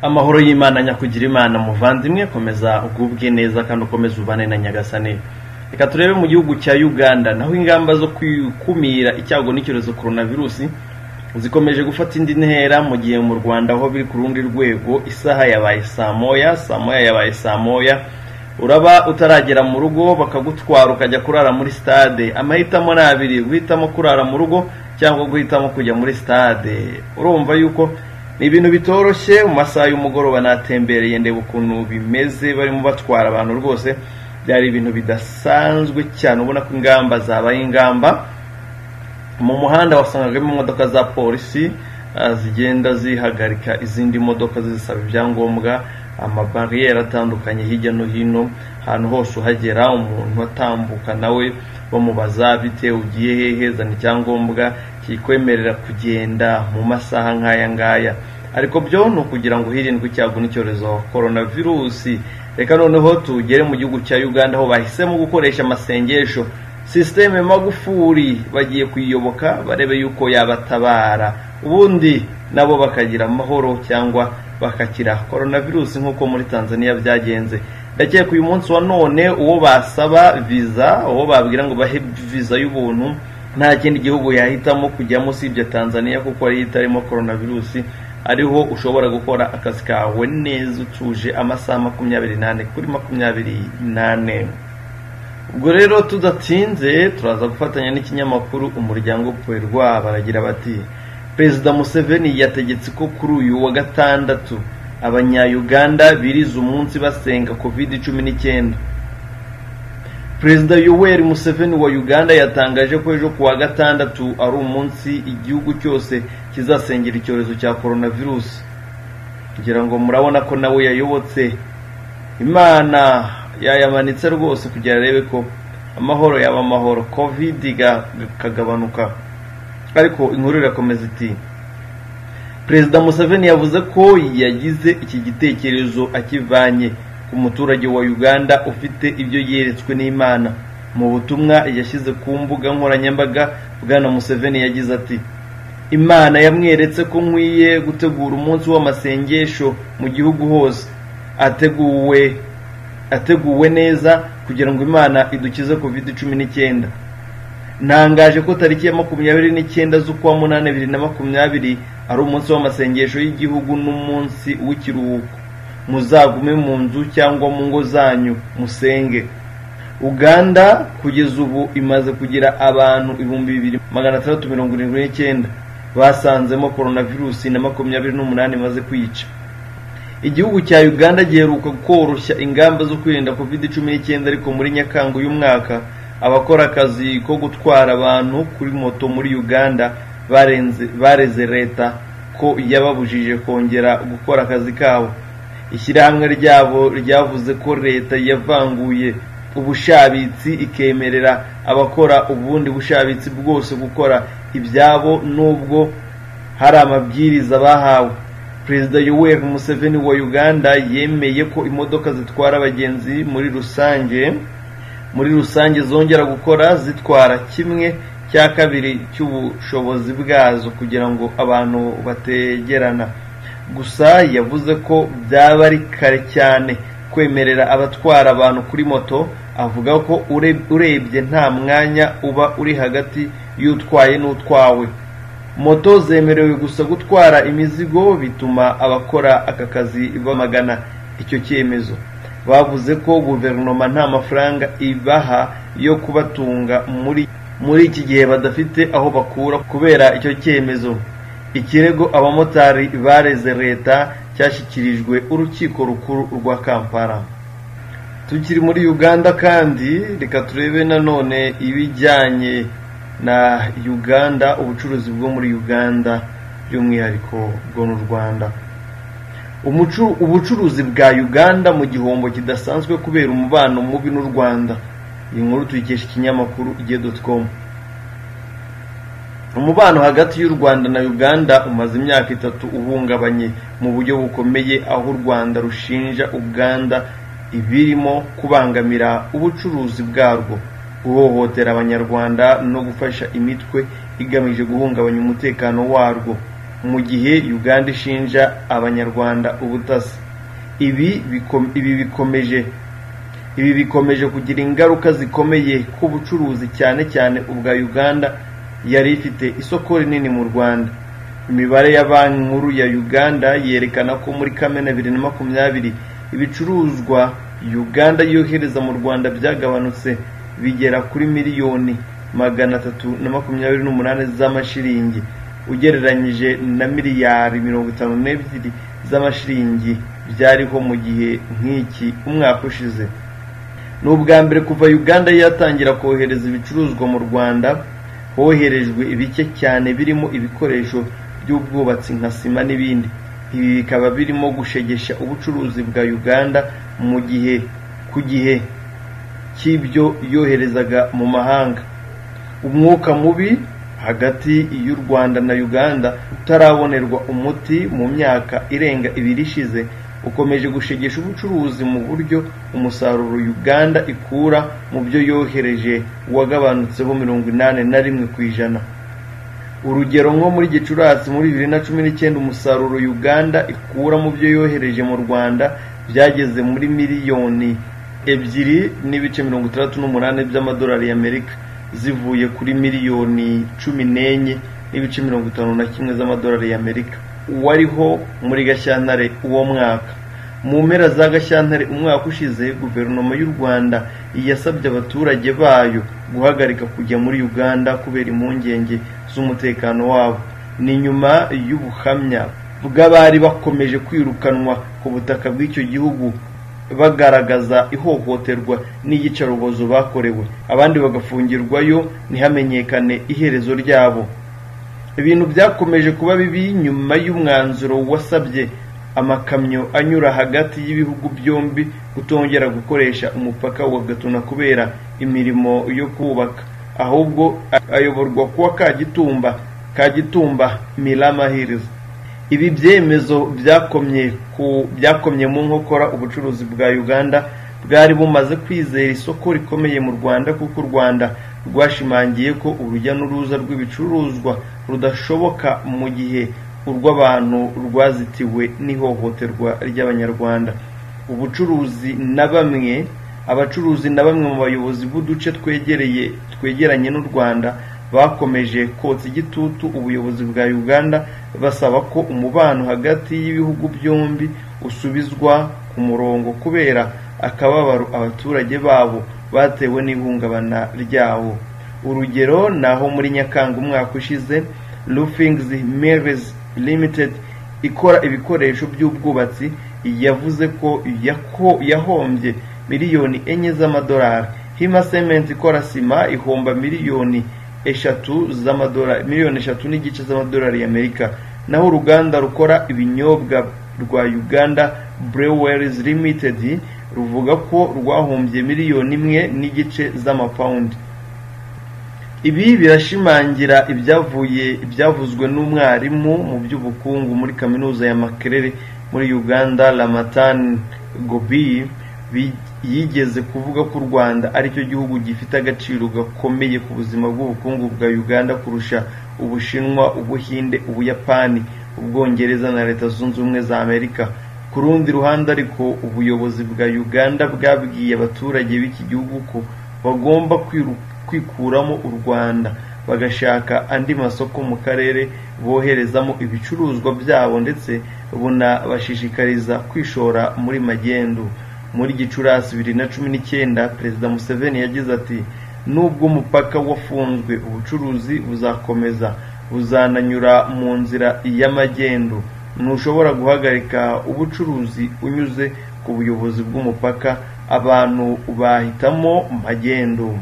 amahoro y'imana nyakugira imana muvandimwe komeza ugubwe neza kandi ukomeze ubane na nyagasani reka turebe mu gihugu cya uganda naho ingamba zo gukumira icyago n'icyorezo korona virusi zikomeje gufata indi ntera mu gihe mu rwanda aho biri ku rundi rwego isaha yabaye saa moya saa moya yabaye saa moya uraba utaragera mu rugo bakagutwara ukajya kurara muri stade amahitamo ni abiri guhitamo kurara mu rugo cyangwa guhitamo kujya muri stade urumva yuko ni ibintu bitoroshye mu masaha y'umugoroba natembereye ndeba ukuntu bimeze barimo batwara abantu rwose byari ibintu bidasanzwe cyane ubona ko ingamba zabaye ingamba mu muhanda wasangagamo imodoka za polisi ah, zigenda zihagarika izindi modoka zisaba ibyangombwa amabariyeri atandukanye hirya no hino ahantu hose uhagera umuntu atambuka nawe bamubaza bite ugiye hehe zana icyangombwa kikwemerera kugenda mu masaha nk'aya ngaya ariko byo ni ukugira ngo hirindwe icyago n'icyorezo korona virusi reka noneho tugere mu gihugu cya uganda aho bahisemo gukoresha amasengesho sisiteme magufuri bagiye kuyiyoboka barebe yuko yabatabara ubundi nabo bakagira amahoro cyangwa bakakira korona virusi nk'uko muri tanzania byagenze ndakeka uyu munsi wa none uwo basaba viza uwo babwira ngo bahe viza y'ubuntu nta kindi gihugu yahitamo kujyamo usibye tanzania kuko ariyo itarimo korona virusi ariho ushobora gukora akazi kawe neza utuje amasaha makumyabiri n'ane kuri makumyabiri n'ane ubwo rero tudatinze turaza gufatanya n'ikinyamakuru umuryango poerwa baragira bati perezida museveni yategetse ko kuri uyu wa gatandatu abanyayuganda biriza umunsi basenga kovide cumi n'icyenda perezida yoweri museveni wa uganda yatangaje ko ejo kuwa gatandatu ari umunsi igihugu cyose kizasengera icyorezo cya coronavirusi kugira ngo murabona ko nawe yayobotse imana yayamanitse rwose kugira arebe ko amahoro yaba amahoro kovide ikagabanuka ariko inkuru irakomeza iti perezida museveni yavuze ko yagize iki gitekerezo akivanye ku muturage wa uganda ufite ibyo yeretswe n'imana mu butumwa yashyize ku mbuga nkoranyambaga bwana museveni yagize ati imana yamweretse ko nkwiye gutegura umunsi w'amasengesho mu gihugu hose ateguwe ateguwe neza kugira ngo imana idukize covid cumi n'icyenda ntangaje ko tariki ya makumyabiri n'icyenda z'ukwa munani bibiri na makumyabiri ari umunsi w'amasengesho y'igihugu n'umunsi w'ikiruhuko muzagume mu nzu cyangwa mu ngo zanyu musenge uganda kugeza ubu imaze kugira abantu ibihumbi bibiri magana atandatu mirongo irindwi n'icyenda basanzemo coronavirusi na makumyabiri n'umunani imaze kwica igihugu cya uganda giheruka koroshya ingamba zo kwirinda covid cumi n'icyenda ariko muri nyakanga uyu mwaka abakora akazi ko gutwara abantu kuri moto muri uganda barenze bareze leta ko yababujije kongera gukora akazi kabo ishyirahamwe ryabo ryavuze ko leta yavanguye ubushabitsi ikemerera abakora ubundi bushabitsi bwose gukora ibyabo nubwo hari amabwiriza bahawe perezida yoweri museveni wa uganda yemeye ko imodoka zitwara abagenzi muri rusange muri rusange zongera gukora zitwara kimwe cya kabiri cy'ubushobozi bwazo kugira ngo abantu bategerana gusa yavuze ko byaba ari kare cyane kwemerera abatwara abantu kuri moto avuga ko urebye nta mwanya uba uri hagati y'utwaye n'utwawe moto zemerewe gusa gutwara imizigo bituma abakora aka kazi bamagana icyo cyemezo bavuze ko guverinoma nta mafaranga ibaha yo kubatunga muri muri iki gihe badafite aho bakura kubera icyo cyemezo ikirego abamotari bareze leta cyashyikirijwe urukiko rukuru rwa kampala tukiri muri uganda kandi reka turebe nanone ibijyanye na uganda ubucuruzi bwo muri uganda by'umwihariko bwo mu rwanda ubucuruzi bwa uganda mu gihombo kidasanzwe kubera umubano mubi n'u rwanda iyi nkuru tuyikesha ikinyamakuru igihe com umubano hagati y'u rwanda na uganda umaze imyaka itatu uhungabanye mu buryo bukomeye aho u rwanda rushinja uganda ibirimo kubangamira ubucuruzi bwarwo guhohotera abanyarwanda no gufasha imitwe igamije guhungabanya umutekano warwo mu gihe uganda ishinja abanyarwanda ubutasi ibi biko- ibi bikomeje ibi bikomeje kugira ingaruka zikomeye ku bucuruzi cyane cyane ubwa uganda yari ifite isoko rinini mu rwanda imibare ya banki nkuru ya uganda yerekana ko muri kamena bibiri na makumyabiri ibicuruzwa uganda yohereza mu rwanda byagabanutse bigera kuri miliyoni magana atatu na makumyabiri n'umunani z'amashiringi ugereranyije na miliyari mirongo itanu n'ebyiri z'amashiringi byariho mu gihe nk'iki umwaka ushize ni ubwa mbere kuva uganda yatangira kohereza ibicuruzwa mu rwanda hoherejwe bike cyane birimo ibikoresho by'ubwubatsi nka sima n'ibindi ibi bikaba birimo gushegesha ubucuruzi bwa uganda mu gihe ku gihe cy'ibyo yoherezaga mu mahanga umwuka mubi hagati y'u rwanda na uganda utarabonerwa umuti mu myaka irenga ibiri ishize ukomeje gushegesha ubucuruzi mu buryo umusaruro uganda ikura mu byo yohereje wagabanutseho mirongo inani na rimwe ku ijana urugero nko muri gicurasi muri bibiri na cumi n'icyenda umusaruro uganda ikura mu byo yohereje mu rwanda byageze muri miliyoni ebyiri n'ibice mirongo itandatu n'umunani by'amadolari y'amerika zivuye kuri miliyoni cumi n'enye n'ibice mirongo itanu na kimwe z'amadolari y'amerika wariho muri gashyantare uwo mwaka mu mpera za gashyantare umwaka ushize guverinoma y'u rwanda yasabye abaturage bayo guhagarika kujya muri uganda kubera impungenge z'umutekano wabo ni nyuma y'ubuhamya bw'abari bakomeje kwirukanwa ku butaka bw'icyo gihugu bagaragaza ihohoterwa n'iyicarubozo bakorewe abandi bagafungirwayo ntihamenyekane iherezo ryabo ibintu byakomeje kuba bibi nyuma y'umwanzuro wasabye amakamyo anyura hagati y'ibihugu byombi kutongera gukoresha umupaka wa gatuna kubera imirimo yo kubaka ahubwo ayoborwa kuwa kagitumba kagitumba miramahirizo ibi byemezo byakomye ku byakomye mu nkokora ubucuruzi bwa uganda bwari bumaze kwizera isoko rikomeye mu rwanda kuko u rwanda rwashimangiye ko urujya n'uruza rw'ibicuruzwa rudashoboka mu gihe urw'abantu rwazitiwe n'ihohoterwa ry'abanyarwanda ubucuruzi na bamwe abacuruzi na bamwe mu bayobozi b'uduce twegereye twegeranye n'u rwanda bakomeje kotsa igitutu ubuyobozi bwa uganda basaba ko umubano hagati y'ibihugu byombi usubizwa ku murongo kubera akababaro abaturage babo batewe n'ihungabana ryawo urugero ni aho muri nyakanga umwaka ushize rufing's mills limited ikora ibikoresho by'ubwubatsi yavuze ko yako- yahombye miliyoni enye z'amadolari hima cement ikora sima ihomba miliyoni eshatu z'amadolari miliyoni eshatu n'igice z'amadolari y'amerika naho uruganda rukora ibinyobwa rwa uganda breweries limited ruvuga ko rwahombye miliyoni imwe n'igice z'amapawundi ibi birashimangira ibyavuye ibyavuzwe n'umwarimu mu by'ubukungu muri kaminuza ya makerere muri uganda ramatan gobi bi- yigeze kuvuga ko u rwanda aricyo gihugu gifite agaciro gakomeye ku buzima bw'ubukungu bwa uganda kurusha ubushinwa ubuhinde ubuyapani ubwongereza na leta zunze ubumwe za amerika ku rundi ruhande ariko ubuyobozi bwa uganda bwabwiye abaturage b'iki gihugu ko bagomba kwiruka kwikuramo u rwanda bagashaka andi masoko mu karere boherezamo ibicuruzwa byabo ndetse bunabashishikariza kwishora muri magendu muri gicurasi bibiri na cumi n'icyenda perezida museveni yagize ati nubwo umupaka wafunzwe ubucuruzi buzakomeza buzananyura mu nzira y'amagendu ntushobora guhagarika ubucuruzi unyuze ku buyobozi bw'umupaka abantu bahitamo magendu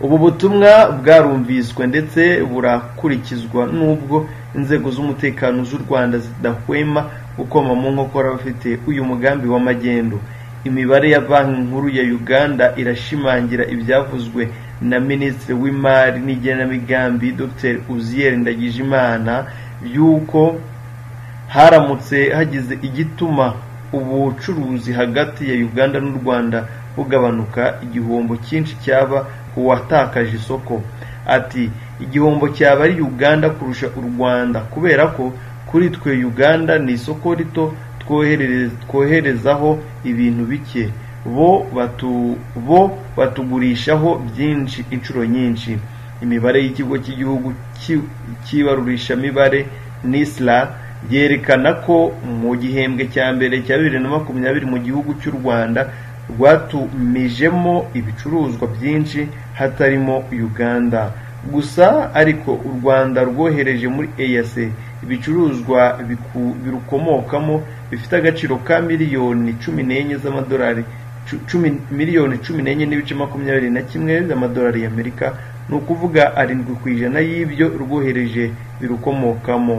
ubu butumwa bwarumviswe ndetse burakurikizwa nubwo inzego z'umutekano z'u rwanda zidahwema gukoma mu nkokora abafite uyu mugambi w'amagendo imibare ya banki nkuru ya uganda irashimangira ibyavuzwe na minisitiri w'imari n'igenamigambi dr uziyeri ndagijimana y'uko haramutse hagize igituma ubucuruzi hagati ya uganda n'u rwanda bugabanuka igihombo cyinshi cyaba uwatakaje isoko ati igihombo cyaba ari uganda kurusha u rwanda kubera ko kuri twe uganda ni isoko rito twoherere- twoherezaho ibintu bike bo batu- bo batugurishaho byinshi inshuro nyinshi imibare y'ikigo cy'igihugu cy'i- cy'ibarurishamibare nisra yerekana ko mu gihembwe cya mbere cya bibiri na makumyabiri mu gihugu cy'u rwanda rwatumijemo ibicuruzwa byinshi hatarimo uganda gusa ariko u rwanda rwohereje muri eac ibicuruzwa biku- birukomokamo bifite agaciro ka miliyoni cumi n'enye z'amadolari cu- cumi- miliyoni cumi n'enye n'ibice makumyabiri na kimwe z'amadolari y'amerika ni ukuvuga arindwi ku ijana y'ibyo rwohereje birukomokamo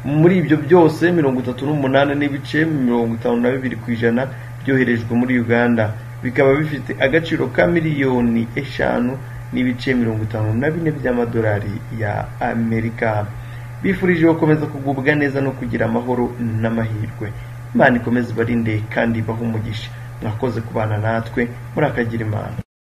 muri ibyo byose mirongo itatu n'umunani n'ibice mirongo itanu na bibiri ku ijana byoherejwe muri uganda bikaba bifite agaciro ka miliyoni eshanu n'ibice mirongo itanu na bine by'amadolari ya amerika bifurije gukomeza kugubwa neza no kugira amahoro n'amahirwe imana ikomeze ibarinde kandi ibahe umugisha mwakoze kubana natwe muri akagira imana